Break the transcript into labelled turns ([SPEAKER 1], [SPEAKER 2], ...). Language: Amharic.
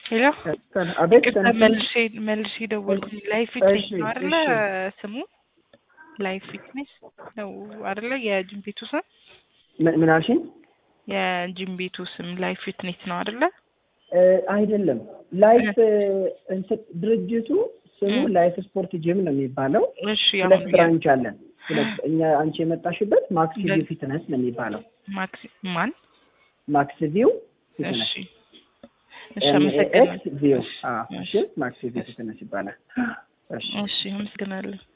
[SPEAKER 1] ሄሎ
[SPEAKER 2] አቤት
[SPEAKER 1] ቅርታ መልሼ መልሼ ደወልኩኝ። ላይፍ ፊትነስ ነው አይደለ ስሙ? ላይፍ ፊትነስ ነው አይደለ? የጂም ቤቱ ስም
[SPEAKER 2] ምን ምን አልሽኝ?
[SPEAKER 1] የጂም ቤቱ ስም ላይፍ ፊትነስ ነው አይደለ?
[SPEAKER 2] እ አይደለም ላይፍ እንትን ድርጅቱ ስሙ ላይፍ ስፖርት ጂም ነው የሚባለው።
[SPEAKER 1] እሺ
[SPEAKER 2] ሁለት
[SPEAKER 1] አሁን
[SPEAKER 2] ብራንች አለን። ሁለት እኛ አንቺ የመጣሽበት ማክስ ቪው ፊትነስ ነው የሚባለው።
[SPEAKER 1] ማክስ ማን?
[SPEAKER 2] ማክስ ቪው ፊትነስ
[SPEAKER 1] እሺ እሺ፣ አመሰግናለሁ።
[SPEAKER 2] ኤምኤኤክስ ቪው አዎ፣
[SPEAKER 1] እሺ
[SPEAKER 2] እሺ ማክስ ቪው ፊትነስ ይባላል። እሺ
[SPEAKER 1] እሺ፣ አመሰግናለሁ።